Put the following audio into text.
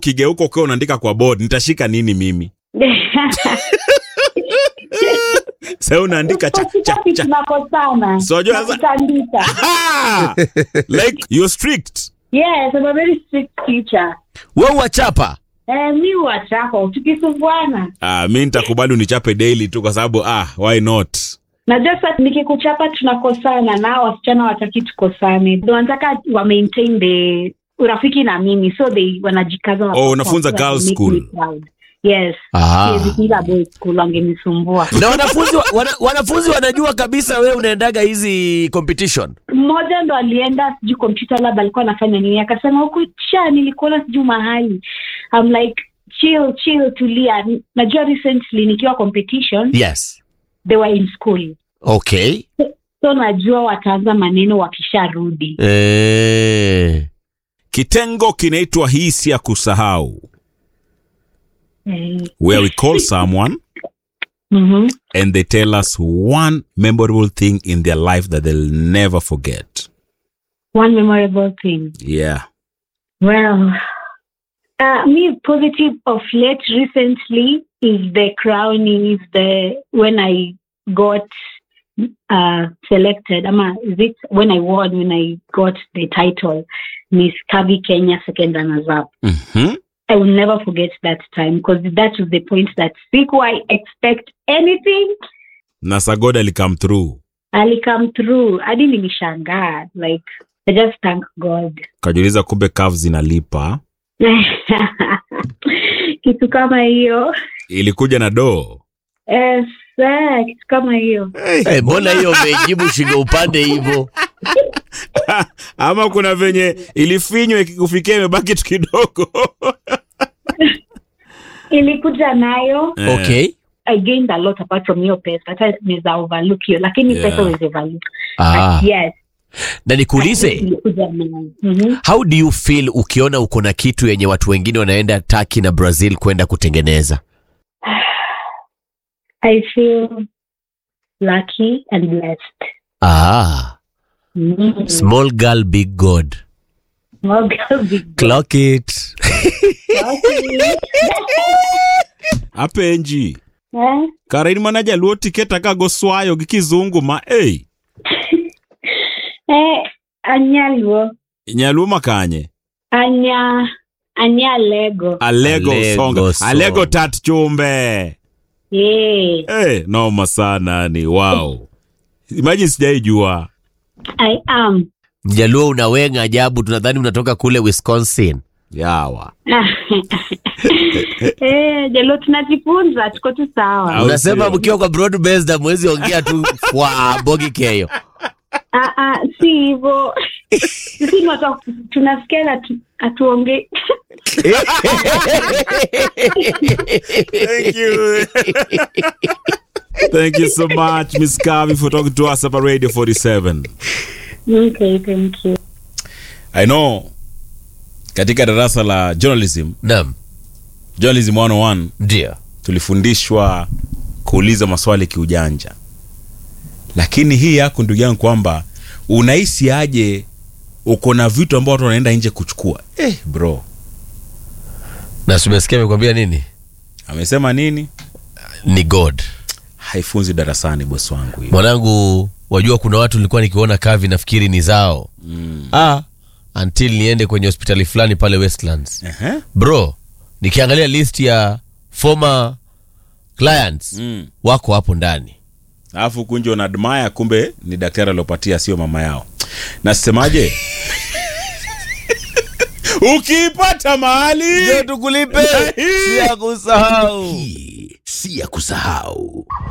ukigeuka ukiwa unaandika kwa board nitashika nini mimi sasa unaandika cha, cha, Katikati cha. tunakosana So, unajua na sasa- kutandika. Ah! like you're strict Yes, I'm a very strict teacher. we wachapa Eh, mi wachako tukisumbuana ah, mi nitakubali unichape daily tu kwa sababu ah, why not najua sasa nikikuchapa tunakosana na wasichana wataki tukosane Ndio wanataka wa maintain the urafiki na mimi so they wanajikaza Oh, unafunza wanataka girls make me school. proud. yes Ah. Siwezi funza boys school wangenisumbua na wanafunzi wa- wana, wanafunzi wanajua kabisa we unaendaga hizi competition mmoja ndo alienda sijui computer lab alikuwa anafanya nini akasema huku cha nilikuona sijui mahali I'm like chill chill tulia najua recently nikiwa competition yes they were in school okay so najua wataanza maneno wakisharudi eh. kitengo kinaitwa hii si ya kusahau eh, where we call someone mhm. and they tell us one memorable thing in their life that they'll never forget one memorable thing yeah well uh, me positive of late recently is the crowning is the when i got uh, selected ama is it when i won when i got the title miss kavi kenya second runners up mm-hmm. I will never forget that time because that was the point that siku I expect anything na sagoda alikam through ali come through. hadi nilishangaa like I just thank God. kajiuliza kumbe kav zinalipa kitu kama hiyo ilikuja na doo yes, eh, kitu kama hiyo Eh, mbona hiyo umejibu shingo upande hivyo ama kuna venye ilifinywa ikikufikia imebaki tu kidogo ilikuja nayo Eh, okay I gained a lot apart from hiyo pesa hata niweza overlook hiyo lakini Yeah. pesa was overlook ah. But yes na nikuulize ilikuja nayo Mhm. how do you feel ukiona uko na kitu yenye watu wengine wanaenda Turkey na Brazil kwenda kutengeneza I feel lucky and blessed ah. Mm. small girl big god Small girl, big girl. clock it Okay. apenji Eh? karain mana jaluo tiket akago swayo gi kizungu ma ei Eh, anyaluo nyaluo makanye anya anyalego alego, Alego songa song. alego tat chumbe yeah. hey, noma sana ni wow imagine sijaijua I am mjaluo unawenga ajabu tunadhani unatoka kule wisconsin yawa eh, jalo tunajifunza tuko tu sawa Au unasema sio? mkiwa kwa broad based amwezi ongea tu kwa bogi keyo Ah, ah, si hivyo sisi ni watu wa- tunasikia na tu- hatuongei Thank you. Thank you so much, Miss Kavi, for talking to us about Radio 47. okay, thank you I know katika darasa la journalism, nam journalism 101 ndio tulifundishwa kuuliza maswali kiujanja, lakini hii yako ndugu yangu kwamba unahisi aje uko na vitu ambao watu wanaenda nje kuchukua. Eh, bro na sumesikia amekwambia nini amesema nini? ni god Haifunzi darasani, bosi wangu hiyo. mwanangu wajua kuna watu nilikuwa nikiona kavi nafikiri ni zao mm. ah, until niende kwenye hospitali fulani pale westlands Ehe. bro nikiangalia list ya former clients Mm. wako hapo ndani alafu kunje unadmaya kumbe ni daktari aliopatia sio mama yao nasemaje ukiipata mahali tukulipe si ya kusahau hii si ya kusahau